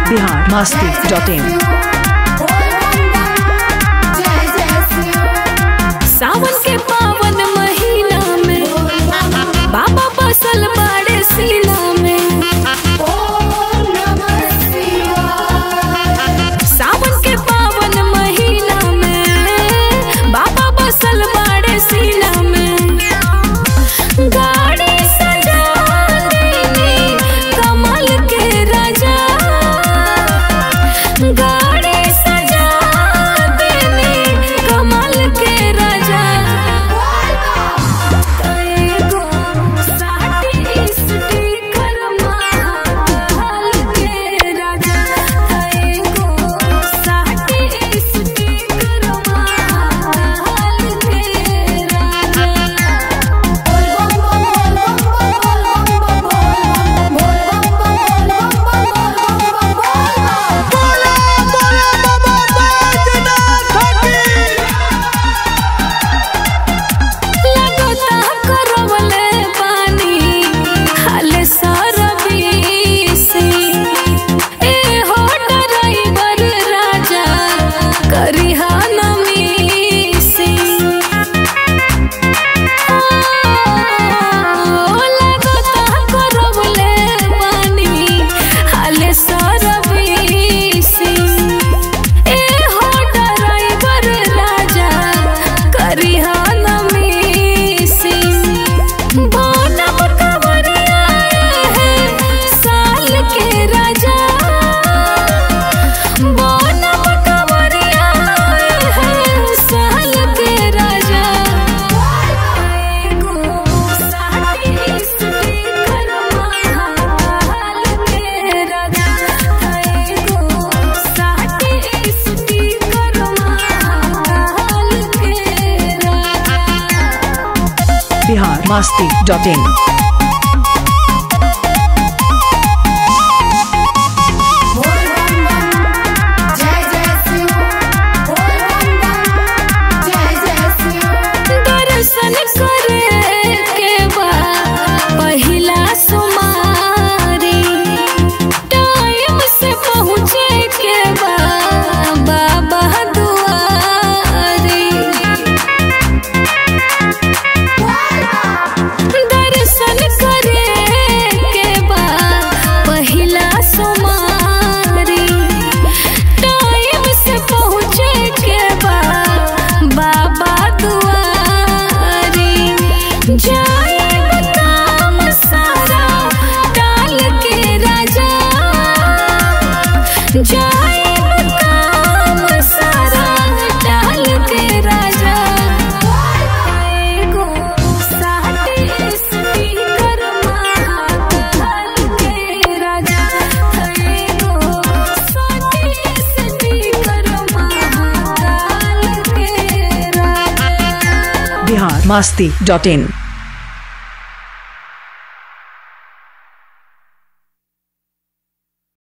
Bihar Masti dot in सावन के पावन महीना में बाबा बसल बाड़े सीना में सावन के पावन महीना में बाबा बसल बाड़े सीना में गाड़ी सजा देनी कमल के राजा गाड़ी सजा देनी कमल के राजा एगो साटी स्टिकर माल के राजा एगो साटी स्टिकर माल के लगता करवले पानी हाले सरबीसी ए हो ड्राइवर राजा करिहा नमीसी ओ लगता करवले पानी हाले सरबीसी ए हो ड्राइवर राजा करिहा नमीसी बनब कवरिया है साल के राजा बनब कवरिया है साल के राजा एगो साटी स्टिकर माल के राजा एगो साटी स्टिकर माल के राजा बिहार मस्ती डॉट इन दर्शन करे के बा पहिला सुमारी टाइम से पहुँचे के बा बाबा दुआरी दर्शन करे के बा पहिला सुमारी टाइम से पहुँचे के बा बाबा दुआरी जाए काम सारा टाल के राजा जाए काम सारा टाल के राजा एगो साटी स्टिकर माल के राजा एगो साटी स्टिकर माल के राजा बिहार मस्ती डॉट इन